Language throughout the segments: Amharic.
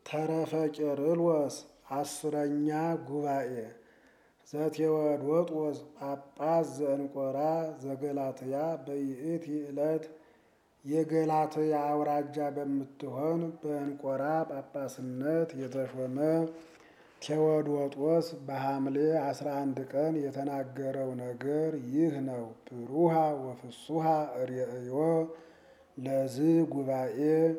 ተረፈ ቄርሎስ አስረኛ ጉባኤ ዘቴዎዶጦስ ጳጳስ ዘእንቆራ ዘገላትያ በይእቲ ዕለት የገላትያ አውራጃ በምትሆን በእንቆራ ጳጳስነት የተሾመ ቴዎዶጦስ በሐምሌ አስራ አንድ ቀን የተናገረው ነገር ይህ ነው። ብሩሃ ወፍሱሃ ርእዮ ለዝ ጉባኤ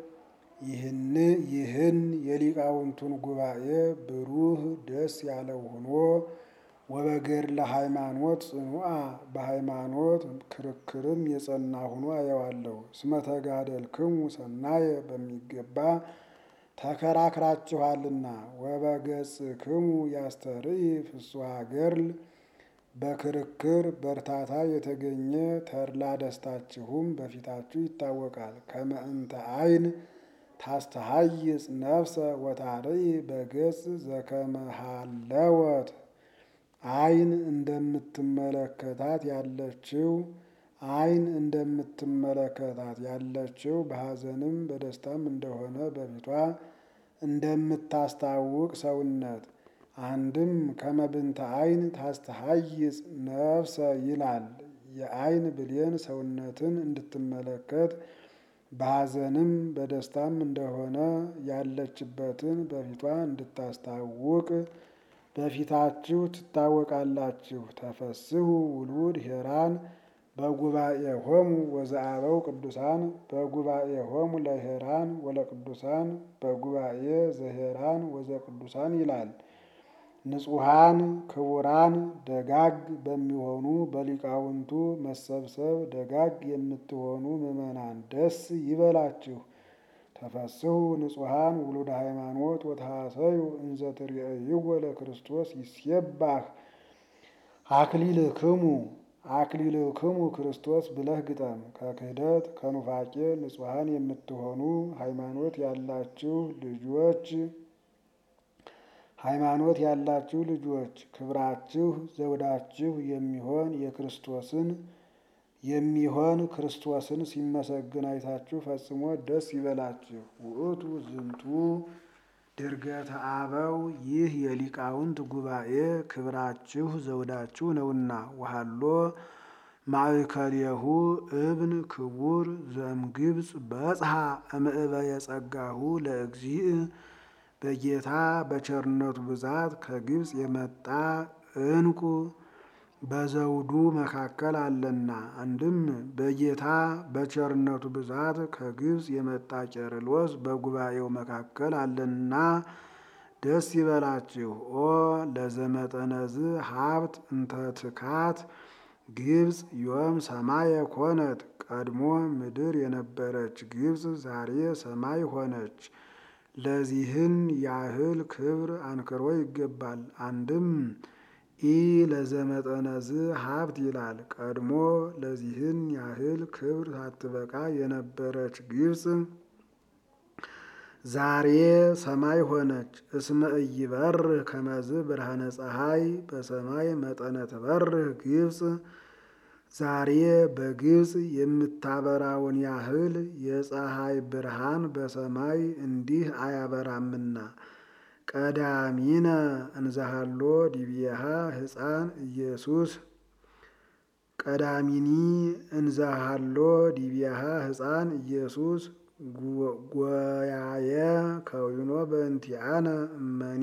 ይህን የሊቃውንቱን ጉባኤ ብሩህ ደስ ያለው ሆኖ ወበገድለ ሃይማኖት ጽኑዓ በሃይማኖት ክርክርም የጸና ሆኖ አየዋለሁ። እስመ ተጋደልክሙ ሰናየ በሚገባ ተከራክራችኋልና ወበገጽክሙ ያስተርኢ ፍስሐ ገድል በክርክር በእርታታ የተገኘ ተድላ ደስታችሁም በፊታችሁ ይታወቃል። ከመ እንተ አይን ታስተሃይጽ ነፍሰ ወታርኢ በገጽ ዘከመ ሃለወት አይን እንደምትመለከታት ያለችው አይን እንደምትመለከታት ያለችው በሐዘንም በደስታም እንደሆነ በፊቷ እንደምታስታውቅ ሰውነት አንድም ከመብንተ አይን ታስተሃይጽ ነፍሰ ይላል። የአይን ብሌን ሰውነትን እንድትመለከት በሐዘንም በደስታም እንደሆነ ያለችበትን በፊቷ እንድታስታውቅ በፊታችሁ ትታወቃላችሁ። ተፈስሑ ውሉድ ሄራን በጉባኤ ሆሙ ወዘአበው ቅዱሳን በጉባኤ ሆሙ ለሄራን ወለቅዱሳን በጉባኤ ዘሄራን ወዘቅዱሳን ይላል። ንጹሐን ክቡራን ደጋግ በሚሆኑ በሊቃውንቱ መሰብሰብ ደጋግ የምትሆኑ ምዕመናን ደስ ይበላችሁ። ተፈስሑ ንጹሐን ውሉደ ሃይማኖት ወተሐሰዩ እንዘ ትርእይዎ ለክርስቶስ ይሴባህ አክሊልክሙ አክሊልክሙ ክርስቶስ ብለህ ግጠም። ከክህደት ከኑፋቄ ንጹሐን የምትሆኑ ሃይማኖት ያላችሁ ልጆች ሃይማኖት ያላችሁ ልጆች ክብራችሁ ዘውዳችሁ የሚሆን የክርስቶስን የሚሆን ክርስቶስን ሲመሰግን አይታችሁ ፈጽሞ ደስ ይበላችሁ። ውእቱ ዝንቱ ድርገተ አበው ይህ የሊቃውንት ጉባኤ ክብራችሁ ዘውዳችሁ ነውና። ወሃሎ ማእከሌሁ እብን ክቡር ዘእምግብፅ በጽሐ እምዕበ የጸጋሁ ለእግዚእ በጌታ በቸርነቱ ብዛት ከግብፅ የመጣ ዕንቁ በዘውዱ መካከል አለና። አንድም በጌታ በቸርነቱ ብዛት ከግብፅ የመጣ ቄርሎስ በጉባኤው መካከል አለና ደስ ይበላችሁ። ኦ ለዘመጠነዝ ሀብት እንተ ትካት ግብፅ ዮም ሰማየ ኮነት። ቀድሞ ምድር የነበረች ግብፅ ዛሬ ሰማይ ሆነች። ለዚህን ያህል ክብር አንክሮ ይገባል። አንድም ኢ ለዘመጠነዝ ሀብት ይላል። ቀድሞ ለዚህን ያህል ክብር ሳትበቃ የነበረች ግብፅ ዛሬ ሰማይ ሆነች። እስመ ኢይበርህ ከመዝ ብርሃነ ፀሐይ በሰማይ መጠነ ትበርህ ግብፅ ዛሬ በግብፅ የምታበራውን ያህል የፀሐይ ብርሃን በሰማይ እንዲህ አያበራምና። ቀዳሚነ እንዘሃሎ ዲብየሃ ሕፃን ኢየሱስ ቀዳሚኒ እንዘሃሎ ዲብየሃ ሕፃን ኢየሱስ ጎያየ ከዊኖ በእንቲአነ እመኒ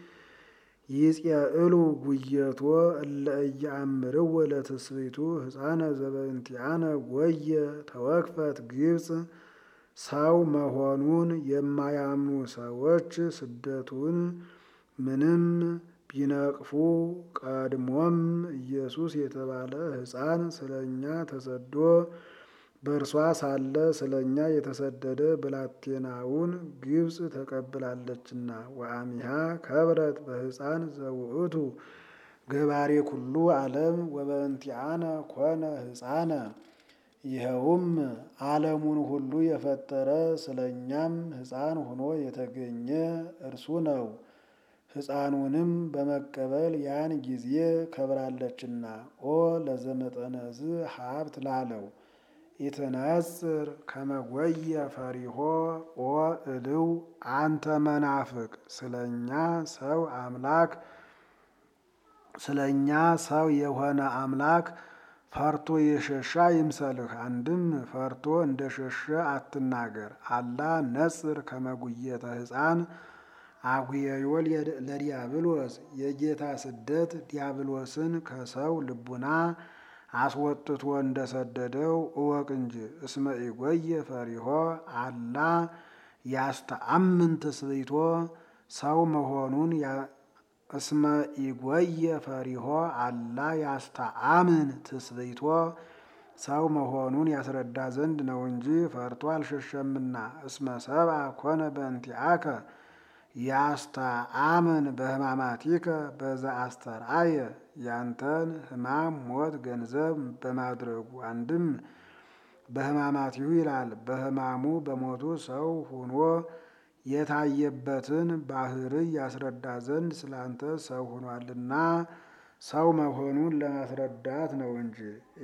ይጼእሉ ጉየቶ እለ ኢየአምርዎ ለትስብእቱ ሕፃነ ዘበእንቲአነ ጎየ ተወክፈት ግብፅ ሰው መሆኑን የማያምኑ ሰዎች ስደቱን ምንም ቢነቅፉ ቀድሞም ኢየሱስ የተባለ ሕፃን ስለ እኛ ተሰዶ በእርሷ ሳለ ስለ እኛ የተሰደደ ብላቴናውን ግብፅ ተቀብላለችና። ወአሚሃ ከብረት በሕፃን ዘውእቱ ገባሬ ኩሉ ዓለም ወበእንቲአነ ኮነ ሕፃነ ይኸውም ዓለሙን ሁሉ የፈጠረ ስለ እኛም ሕፃን ሆኖ የተገኘ እርሱ ነው። ሕፃኑንም በመቀበል ያን ጊዜ ከብራለችና። ኦ ለዘመጠነዝ ሀብት ላለው ኢትነጽር ከመጎየ ፈሪሆ ኦ እልው አንተ መናፍቅ ስለኛ ሰው አምላክ ስለኛ ሰው የሆነ አምላክ ፈርቶ የሸሻ ይምሰልህ። አንድም ፈርቶ እንደ ሸሸ አትናገር። አላ ነጽር ከመጉየተ ሕፃን አጉየዮ ለዲያብሎስ የጌታ ስደት ዲያብሎስን ከሰው ልቡና አስወጥቶ እንደሰደደው እወቅ እንጂ። እስመ ኢጎየ ፈሪሆ አላ ያስተአምን ትስብእቶ ሰው መሆኑን እስመ ኢጎየ ፈሪሆ አላ ያስተአምን ትስብእቶ ሰው መሆኑን ያስረዳ ዘንድ ነው እንጂ ፈርቶ አልሸሸምና። እስመ ሰብአ ኮነ በእንቲአከ ያስተአምን በሕማማቲከ በዛ አስተርአየ ያንተን ሕማም ሞት ገንዘብ በማድረጉ አንድም በሕማማቲሁ ይላል። በሕማሙ በሞቱ ሰው ሆኖ የታየበትን ባህርይ ያስረዳ ዘንድ ስላንተ ሰው ሆኗልና ሰው መሆኑን ለማስረዳት ነው እንጂ።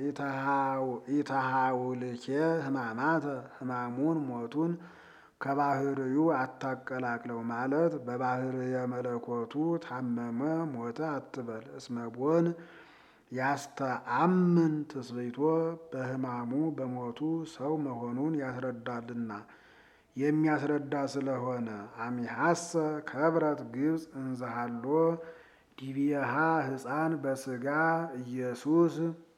ኢተሃውልኬ ሕማማተ ሕማሙን ሞቱን ከባህርዩ አታቀላቅለው ማለት በባህርየ መለኮቱ ታመመ ሞተ አትበል። እስመቦን ያስተአምን ትስብእቶ በሕማሙ በሞቱ ሰው መሆኑን ያስረዳልና የሚያስረዳ ስለሆነ አሚሐሰ ከብረት ግብፅ እንዘሃሎ ዲቢያሃ ሕፃን በስጋ ኢየሱስ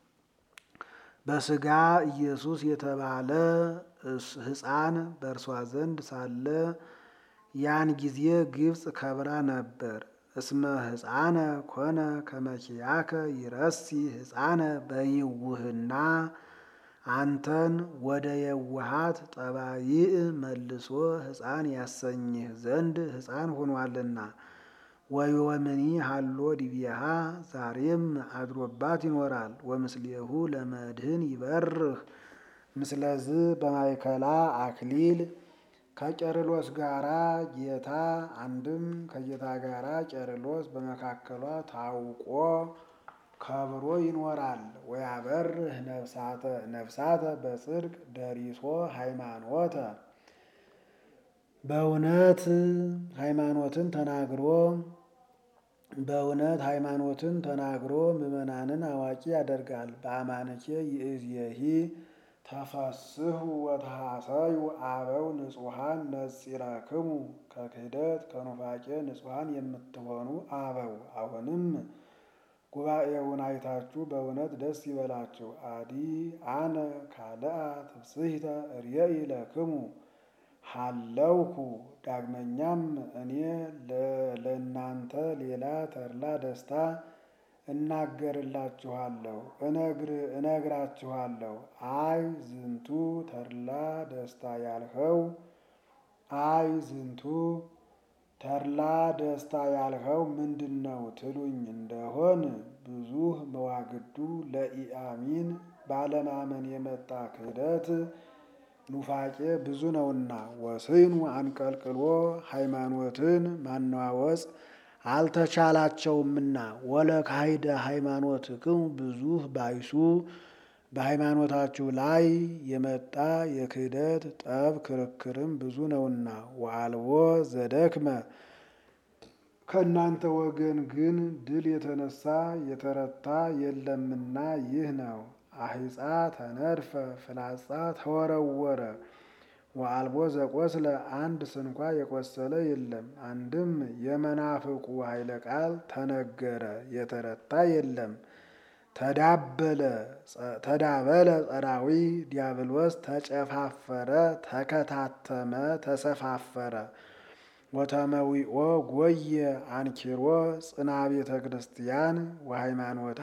በስጋ ኢየሱስ የተባለ ሕፃን በእርሷ ዘንድ ሳለ ያን ጊዜ ግብፅ ከብራ ነበር። እስመ ሕፃነ ኮነ ከመኪያከ ይረሲ ሕፃነ በይውህና አንተን ወደ የውሃት ጠባይእ መልሶ ሕፃን ያሰኝህ ዘንድ ሕፃን ሆኗልና። ወዮምኒ ሃሎ ዲቢያሃ ዛሬም አድሮባት ይኖራል። ወምስሌሁ ለመድህን ይበርህ ምስለዝ በማይከላ አክሊል ከቄርሎስ ጋራ ጌታ አንድም ከጌታ ጋራ ቄርሎስ በመካከሏ ታውቆ ከብሮ ይኖራል። ወያበርህ ነፍሳተ ነፍሳተ በጽድቅ ደሪሶ ሃይማኖተ በእውነት ሃይማኖትን ተናግሮ በእውነት ሃይማኖትን ተናግሮ ምዕመናንን አዋቂ ያደርጋል። በአማንኬ ይእዜሂ ተፈስሑ ወተሐሰዩ አበው ንጹሐን ነጺረክሙ ከክህደት ከኑፋቄ ንጹሐን የምትሆኑ አበው አሁንም ጉባኤውን አይታችሁ በእውነት ደስ ይበላችሁ። አዲ አነ ካልአ ትብጽሕተ ርእይ ለክሙ ሃለውኩ ዳግመኛም እኔ ለእናንተ ሌላ ተድላ ደስታ እናገርላችኋለሁ እነግራችኋለሁ። አይ ዝንቱ ተድላ ደስታ ያልኸው አይ ዝንቱ ተድላ ደስታ ያልኸው ምንድን ነው ትሉኝ እንደሆን ብዙህ መዋግዱ ለኢአሚን ባለማመን የመጣ ክህደት ኑፋቄ ብዙ ነውና፣ ወስኑ አንቀልቅሎ ሃይማኖትን ማነዋወጽ አልተቻላቸውምና ወለ ካይደ ሃይማኖትክሙ ብዙህ ባይሱ በሃይማኖታችሁ ላይ የመጣ የክህደት ጠብ ክርክርም ብዙ ነውና፣ ወአልቦ ዘደክመ ከእናንተ ወገን ግን ድል የተነሳ የተረታ የለምና ይህ ነው። አሂጻ ተነድፈ ፍላጻ ተወረወረ ወአልቦ ዘቆስለ አንድ ስንኳ የቆሰለ የለም። አንድም የመናፍቁ ኃይለ ቃል ተነገረ የተረታ የለም። ተዳበለ ተዳበለ ጸራዊ ዲያብሎስ ተጨፋፈረ ተከታተመ ተሰፋፈረ ወተመዊኦ ጎየ አንኪሮ ጽና ቤተ ክርስቲያን ወሃይማኖታ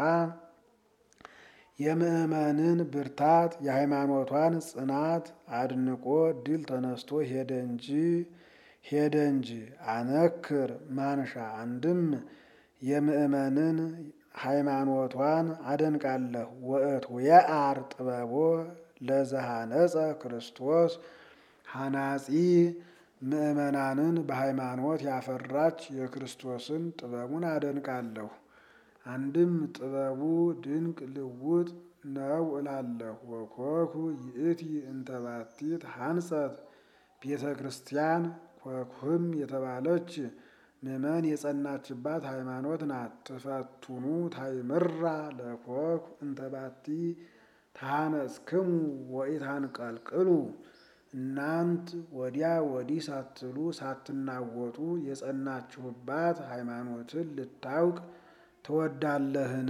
የምእመንን ብርታት የሃይማኖቷን ጽናት አድንቆ ድል ተነስቶ ሄደ እንጂ ሄደ እንጂ አነክር ማንሻ አንድም የምእመንን ሃይማኖቷን አደንቃለሁ። ወእት የአር ጥበቦ ለዘሃነጸ ክርስቶስ ሐናጺ ምእመናንን በሃይማኖት ያፈራች የክርስቶስን ጥበቡን አደንቃለሁ። አንድም ጥበቡ ድንቅ ልውጥ ነው እላለሁ። ወኮኩ ይእቲ እንተባቲት ሐንጸት ቤተ ክርስቲያን ኮኩህም የተባለች ምእመን የጸናችባት ሃይማኖት ናት። ትፈቱኑ ታይምራ ለኮኩ እንተባቲ ታነጽክሙ ወኢታንቀልቅሉ እናንት ወዲያ ወዲህ ሳትሉ ሳትናወጡ የጸናችሁባት ሃይማኖትን ልታውቅ ትወዳለህን?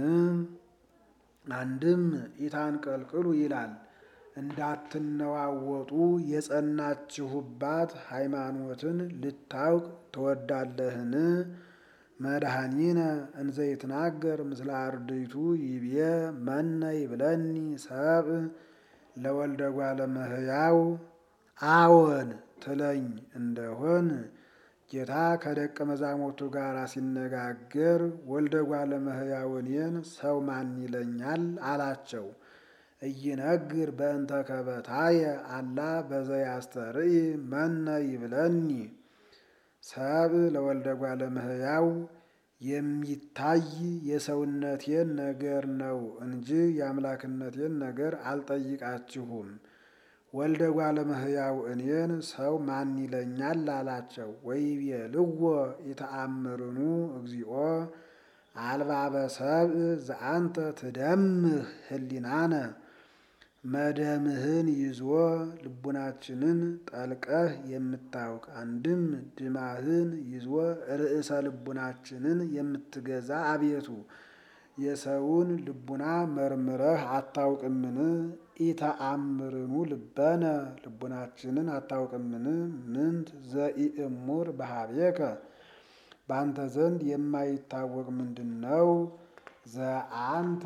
አንድም ኢታንቀልቅሉ ይላል። እንዳትነዋወጡ የጸናችሁባት ሃይማኖትን ልታውቅ ትወዳለህን? መድኃኒነ እንዘ ይትናገር ምስለ አርድእቱ ይብዬ መነ ይብለኒ ሰብእ ለወልደ እጓለ እመሕያው አዎን ትለኝ እንደሆን ጌታ ከደቀ መዛሙርቱ ጋር ሲነጋገር ወልደ እጓለ እመሕያው እኔን ሰው ማን ይለኛል አላቸው። ኢይነግር በእንተ ከበታየ አላ በዘያስተርኢ መነ ይብለኒ ሰብእ ለወልደ እጓለ እመሕያው የሚታይ የሰውነቴን ነገር ነው እንጂ የአምላክነቴን ነገር አልጠይቃችሁም። ወልደ እጓለ እመሕያው እኔን ሰው ማን ይለኛል አላቸው። ወይቤልዎ ኢተአምርኑ እግዚኦ አልባበ ሰብእ ዘአንተ ትደምህ ህሊናነ መደምህን ይዞ ልቡናችንን ጠልቀህ የምታውቅ አንድም ድማህን ይዞ ርዕሰ ልቡናችንን የምትገዛ አቤቱ የሰውን ልቡና መርምረህ አታውቅምን? ኢተአምርኑ ልበነ ልቡናችንን አታውቅምን? ምንት ዘኢእሙር በሀቤከ በአንተ ዘንድ የማይታወቅ ምንድን ነው? ዘአንተ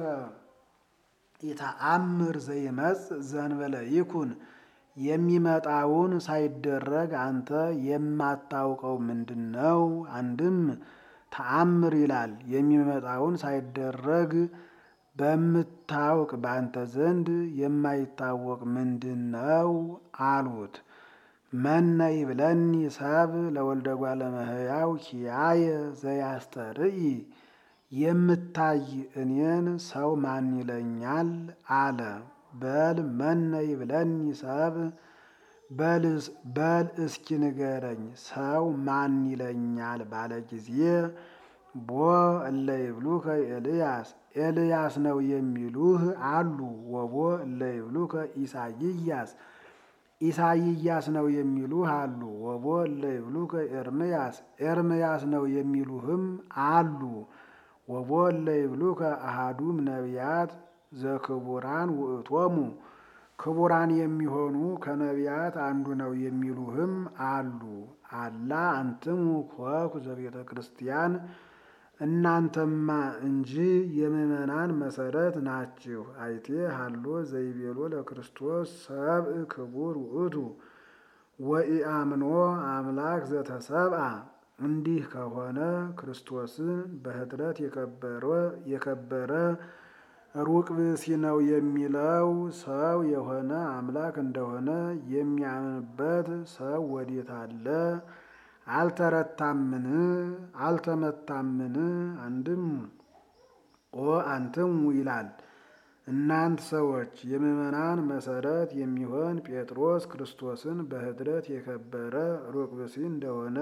ኢተአምር ዘይመጽእ ዘእንበለ ይኩን የሚመጣውን ሳይደረግ አንተ የማታውቀው ምንድን ነው? አንድም ተአምር ይላል የሚመጣውን ሳይደረግ በምታውቅ በአንተ ዘንድ የማይታወቅ ምንድን ነው አሉት። መነ ይብለኒ ሰብእ ለወልደ እጓለ እመሕያው ኪያየ ዘያስተርኢ የምታይ እኔን ሰው ማን ይለኛል አለ። በል መነ ይብለኒ ሰብእ በል እስኪ ንገረኝ ሰው ማን ይለኛል ባለ ጊዜ ቦ እለ ይብሉከ ኤልያስ ኤልያስ ነው የሚሉህ አሉ። ወቦ እለ ይብሉከ ኢሳይያስ ኢሳይያስ ነው የሚሉህ አሉ። ወቦ እለ ይብሉከ ኤርምያስ ኤርምያስ ነው የሚሉህም አሉ። ወቦ እለ ይብሉከ አሃዱም ነቢያት ዘክቡራን ውእቶሙ ክቡራን የሚሆኑ ከነቢያት አንዱ ነው የሚሉህም አሉ። አላ አንትሙ ኮኩ ዘቤተ ክርስቲያን እናንተማ እንጂ የምእመናን መሰረት ናችሁ። አይቴ ሀሎ ዘይቤሎ ለክርስቶስ ሰብእ ክቡር ውእቱ ወኢአምኖ አምላክ ዘተሰብአ እንዲህ ከሆነ ክርስቶስን በኅድረት የከበረ ሩቅ ብእሲ ነው የሚለው ሰው የሆነ አምላክ እንደሆነ የሚያምንበት ሰው ወዴት አለ? አልተረታምን? አልተመታምን? አንድም ኦ አንትሙ ይላል። እናንት ሰዎች የምእመናን መሰረት የሚሆን ጴጥሮስ ክርስቶስን በኅድረት የከበረ ሩቅ ብእሲ እንደሆነ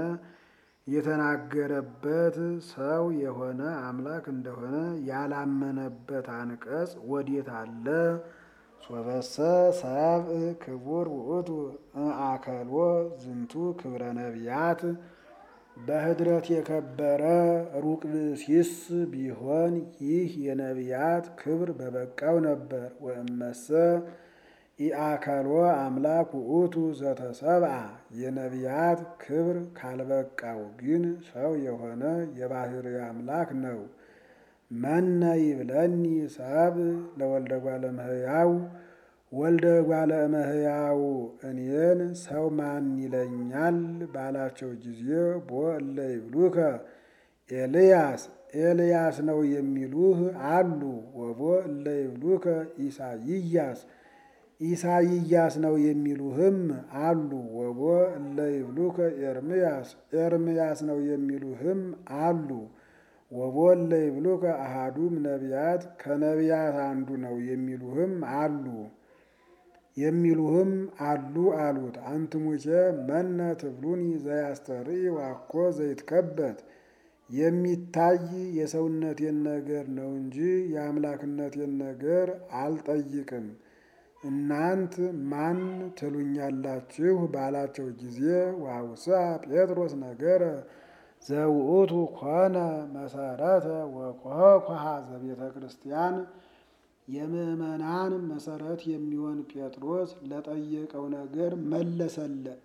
የተናገረበት ሰው የሆነ አምላክ እንደሆነ ያላመነበት አንቀጽ ወዴት አለ? ሶበሰ ሰብእ ክቡር ውእቱ እምአከልዎ ዝንቱ ክብረ ነቢያት በኅድረት የከበረ ሩቅ ብእሲስ ቢሆን ይህ የነቢያት ክብር በበቃው ነበር። ወእመሰ ኢአከልዎ አምላክ ውእቱ ዘተሰብአ የነቢያት ክብር ካልበቃው ግን ሰው የሆነ የባሕርይ አምላክ ነው። መነ ይብለኒ ሰብእ ለወልደ እጓለ እመሕያው ወልደ እጓለ እመሕያው እኔን ሰው ማን ይለኛል ባላቸው ጊዜ ቦ እለ ይብሉከ ኤልያስ ኤልያስ ነው የሚሉህ አሉ። ወቦ እለ ይብሉከ ኢሳይያስ ኢሳይያስ ነው የሚሉህም አሉ። ወቦ እለ ይብሉከ ኤርምያስ ኤርምያስ ነው የሚሉህም አሉ። ወቦለ ይብሉከ አሃዱም ነቢያት ከነቢያት አንዱ ነው የሚሉህም አሉ የሚሉህም አሉ አሉት። አንትሙኬ መነ ትብሉኒ ዘያስተርኢ ዋኮ ዘይትከበት የሚታይ የሰውነቴን ነገር ነው እንጂ የአምላክነቴን ነገር አልጠይቅም። እናንት ማን ትሉኛላችሁ ባላቸው ጊዜ ዋውስአ ጴጥሮስ ነገረ ዘውእቱ ኮነ መሰረተ ወኮኳሃ ዘቤተ ክርስቲያን የምዕመናን መሰረት የሚሆን ጴጥሮስ ለጠየቀው ነገር መለሰለት።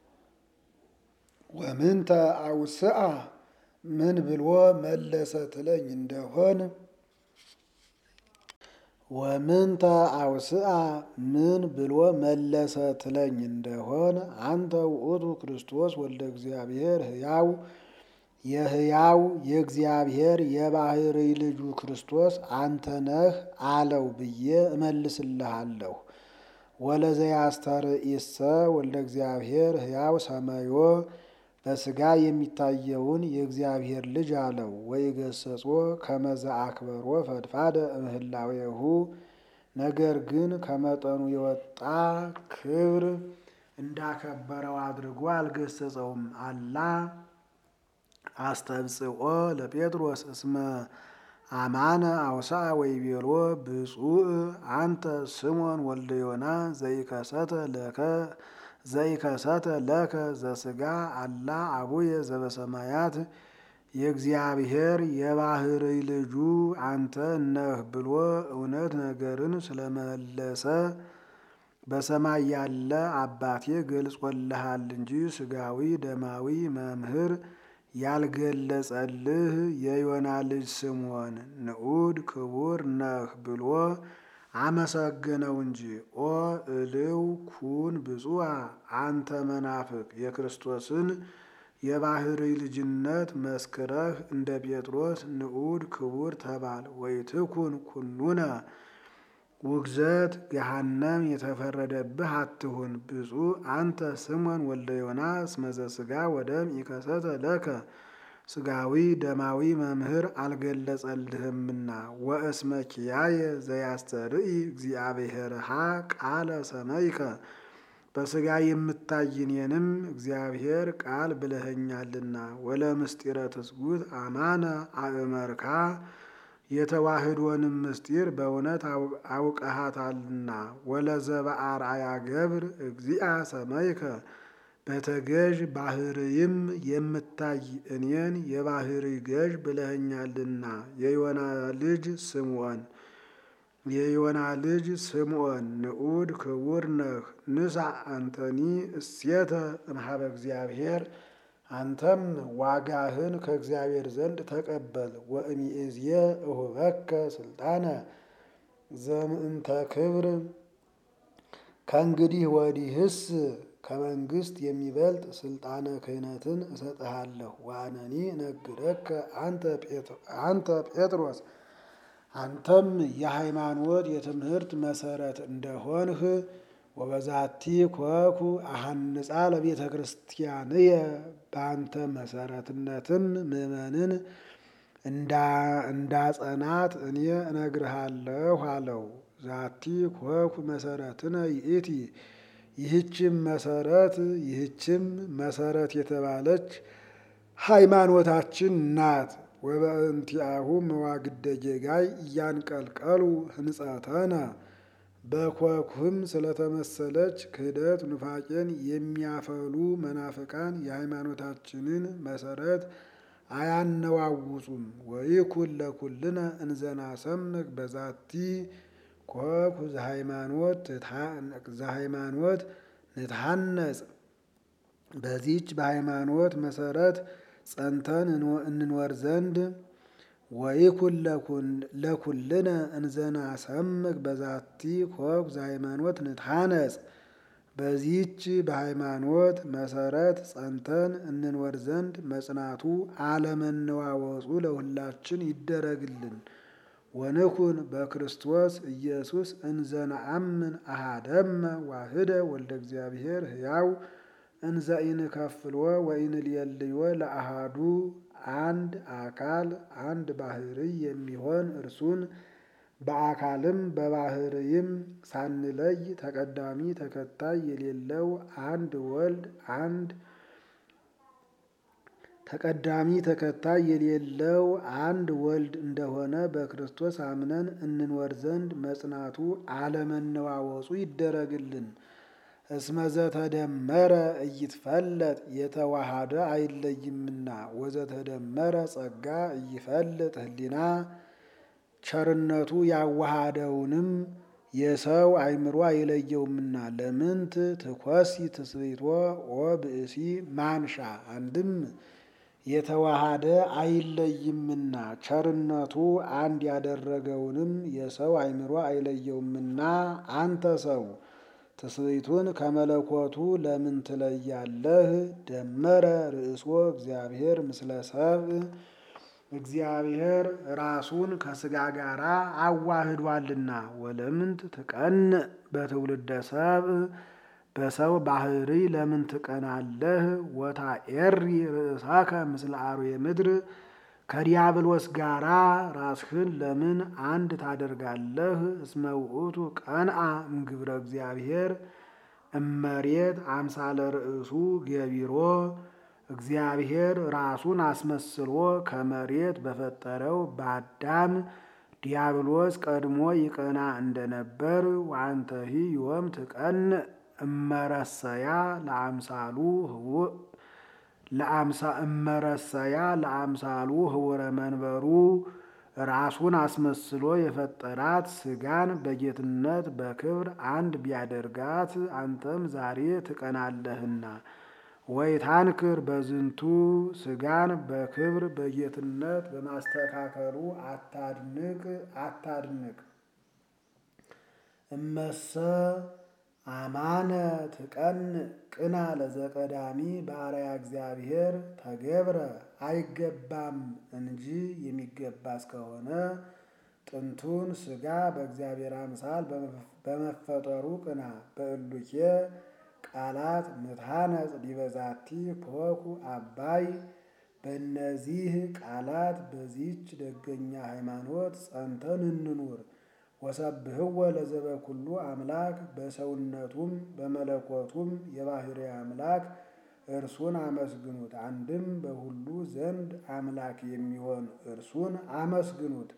ወምንተ አውስአ ምን ብሎ መለሰ ትለኝ እንደሆን ወምንተ አውስአ ምን ብሎ መለሰ ትለኝ እንደሆን አንተ ውእቱ ክርስቶስ ወልደ እግዚአብሔር ሕያው የሕያው የእግዚአብሔር የባሕርይ ልጁ ክርስቶስ አንተ ነህ አለው ብዬ እመልስልሃለሁ። ወለዘያስተርእይሰ ወልደ እግዚአብሔር ሕያው ሰመዮ በሥጋ የሚታየውን የእግዚአብሔር ልጅ አለው። ወይገሰጾ ከመዘ አክበሮ ፈድፋደ እምህላዌሁ ነገር ግን ከመጠኑ የወጣ ክብር እንዳከበረው አድርጎ አልገሰጸውም። አላ አስተብጽኦ ለጴጥሮስ እስመ አማነ አውስአ ወይቤሎ ብፁዕ አንተ ስሞን ወልደ ዮና ዘይከሰተ ለከ ዘይከሰተ ለከ ዘሥጋ አላ አቡየ ዘበሰማያት የእግዚአብሔር የባሕርይ ልጁ አንተ ነህ ብሎ እውነት ነገርን ስለመለሰ በሰማይ ያለ አባቴ ገልጾልሃል እንጂ ሥጋዊ ደማዊ መምህር ያልገለጸልህ የዮና ልጅ ስምዖን ንዑድ ክቡር ነህ ብሎ አመሰገነው እንጂ። ኦ እልው ኩን ብፁዓ አንተ መናፍቅ የክርስቶስን የባሕርይ ልጅነት መስክረህ እንደ ጴጥሮስ ንዑድ ክቡር ተባል። ወይትኩን ኩኑነ ውግዘት ገሃነም የተፈረደብህ አትሁን። ብፁዕ አንተ ስምዖን ወልደ ዮና እስመ ዘሥጋ ወደም ኢከሰተ ለከ ሥጋዊ ደማዊ መምህር አልገለጸልህምና። ወእስመ ኪያየ ዘያስተርኢ እግዚአብሔርሃ ቃለ ሰመይከ በሥጋ የምታይ እኔንም እግዚአብሔር ቃል ብለኸኛልና። ወለምስጢረ ትስጉት አማነ አእመርካ የተዋህዶንም ምስጢር በእውነት አውቀሃታልና። ወለዘበአርአያ ገብር እግዚአ ሰመይከ በተገዥ ባሕርይም የምታይ እኔን የባሕርይ ገዥ ብለኸኛልና። የዮና ልጅ ስምዖን የዮና ልጅ ስምዖን ንዑድ ክቡር ነህ። ንሳ አንተኒ እሴተ እምኀበ እግዚአብሔር አንተም ዋጋህን ከእግዚአብሔር ዘንድ ተቀበል። ወእምይእዝየ እሁበከ ስልጣነ ዘምእንተ ክብር ከእንግዲህ ወዲህስ ከመንግስት የሚበልጥ ስልጣነ ክህነትን እሰጥሃለሁ። ዋነኒ እነግረከ አንተ ጴጥሮስ አንተም የሃይማኖት የትምህርት መሰረት እንደሆንህ ወበዛቲ ኮኩ አሐንጻ ለቤተ ክርስቲያንየ በአንተ መሰረትነትም ምእመንን እንዳጸናት እኔ እነግርሃለሁ አለው። ዛቲ ኮኩ መሰረትነ ይእቲ ይህችም መሰረት ይህችም መሰረት የተባለች ሃይማኖታችን ናት። ወበእንቲአሁ መዋግደ ጌጋይ እያንቀልቀሉ ህንጸተነ በኮክህም ስለተመሰለች ክህደት ኑፋቄን የሚያፈሉ መናፍቃን የሃይማኖታችንን መሰረት አያነዋውጹም። ወይኩን ለኩልነ እንዘናሰምክ በዛቲ ኮኩ ዘሃይማኖት ንትሐነጽ በዚች በሃይማኖት መሰረት ጸንተን እንኖር ዘንድ ወይኩን ለኩልነ እንዘናሰምክ በዛቲ ኮኩ ዘሃይማኖት ንትሐነጽ በዚህች በሃይማኖት መሰረት ጸንተን እንኖር ዘንድ መጽናቱ አለመነዋወጹ ለሁላችን ይደረግልን። ወንኩን በክርስቶስ ኢየሱስ እንዘነአምን አሃደመ ዋህደ ወልደ እግዚአብሔር ሕያው እንዘ ኢንከፍሎ ወኢንልየልዮ ለአሃዱ አንድ አካል አንድ ባህርይ የሚሆን እርሱን በአካልም በባህርይም ሳንለይ ተቀዳሚ ተከታይ የሌለው አንድ ወልድ አንድ ተቀዳሚ ተከታይ የሌለው አንድ ወልድ እንደሆነ በክርስቶስ አምነን እንኖር ዘንድ መጽናቱ አለመነዋወጹ ይደረግልን። እስመ ዘተደመረ እይትፈለጥ የተዋሃደ አይለይምና ወዘተደመረ ጸጋ እይፈልጥ ህሊና ቸርነቱ ያዋሃደውንም የሰው አእምሮ አይለየውምና። ለምንት ትኮሲ ትስብእቶ ወብእሲ ማንሻ አንድም የተዋሃደ አይለይምና ቸርነቱ አንድ ያደረገውንም የሰው አእምሮ አይለየውምና። አንተ ሰው ትስብእቱን ከመለኮቱ ለምን ትለያለህ? ደመረ ርእሶ እግዚአብሔር ምስለ ሰብእ እግዚአብሔር ራሱን ከስጋ ጋር አዋህዷልና። ወለምንት ትቀንዕ በትውልደ ሰብእ በሰው ባህሪ ለምን ትቀናለህ? ወታኤሪ ርእሳከ ምስለ አርዌ ምድር ከዲያብሎስ ጋራ ራስህን ለምን አንድ ታደርጋለህ? እስመ ውእቱ ቀንአ እምግብረ እግዚአብሔር እመሬት አምሳለ ርእሱ ገቢሮ እግዚአብሔር ራሱን አስመስሎ ከመሬት በፈጠረው በአዳም ዲያብሎስ ቀድሞ ይቀና እንደነበር ወአንተሂ ዮም ትቀንዕ እመረሰያ ለአምሳሉ እመረሰያ ለአምሳሉ ህውረ መንበሩ ራሱን አስመስሎ የፈጠራት ስጋን በጌትነት በክብር አንድ ቢያደርጋት አንተም ዛሬ ትቀናለህና። ወይታንክር በዝንቱ ስጋን በክብር በጌትነት በማስተካከሉ አታድንቅ አታድንቅ። እመሰ አማነ ትቀንዕ ቅና ለዘቀዳሚ በአርአያ እግዚአብሔር ተገብረ አይገባም እንጂ የሚገባ እስከሆነ ጥንቱን ስጋ በእግዚአብሔር አምሳል በመፈጠሩ ቅና። በእሉኬ ቃላት ምትሃነጽ ዲበዛቲ ፖኩ አባይ በእነዚህ ቃላት በዚች ደገኛ ሃይማኖት ጸንተን እንኑር። ወሰብህወ ለዘበኩሉ አምላክ በሰውነቱም በመለኮቱም የባህሪ አምላክ እርሱን አመስግኑት። አንድም በሁሉ ዘንድ አምላክ የሚሆን እርሱን አመስግኑት።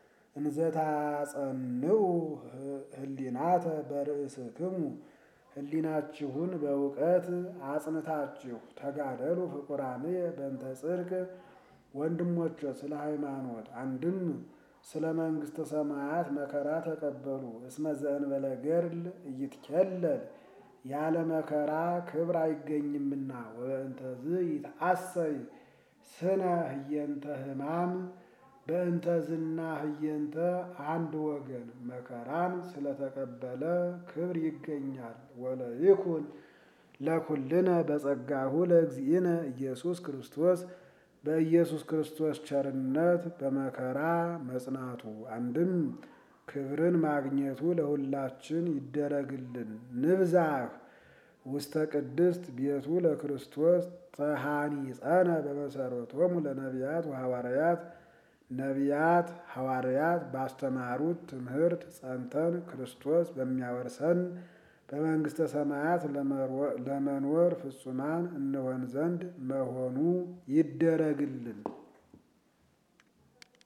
እንዘታጸንዑ ህሊናተ በርእስክሙ ህሊናችሁን በእውቀት አጽንታችሁ ተጋደሉ ፍቁራንየ በእንተ ጽድቅ ወንድሞች ስለ ሃይማኖት አንድም ስለ መንግሥተ ሰማያት መከራ ተቀበሉ። እስመ ዘእንበለ ገድል እይትኬለል ያለ መከራ ክብር አይገኝምና። ወበእንተዝ ይትአሰይ ስነ ህየንተ ህማም በእንተዝና ህየንተ አንድ ወገን መከራን ስለተቀበለ ክብር ይገኛል። ወለይኩን ለኩልነ በጸጋሁ ለእግዚእነ ኢየሱስ ክርስቶስ በኢየሱስ ክርስቶስ ቸርነት በመከራ መጽናቱ አንድም ክብርን ማግኘቱ ለሁላችን ይደረግልን። ንብዛህ ውስተ ቅድስት ቤቱ ለክርስቶስ ተሃኒጸነ በመሰረቶሙ ለነቢያት ወሐዋርያት ነቢያት ሐዋርያት ባስተማሩት ትምህርት ጸንተን ክርስቶስ በሚያወርሰን በመንግሥተ ሰማያት ለመኖር ፍጹማን እንሆን ዘንድ መሆኑ ይደረግልን።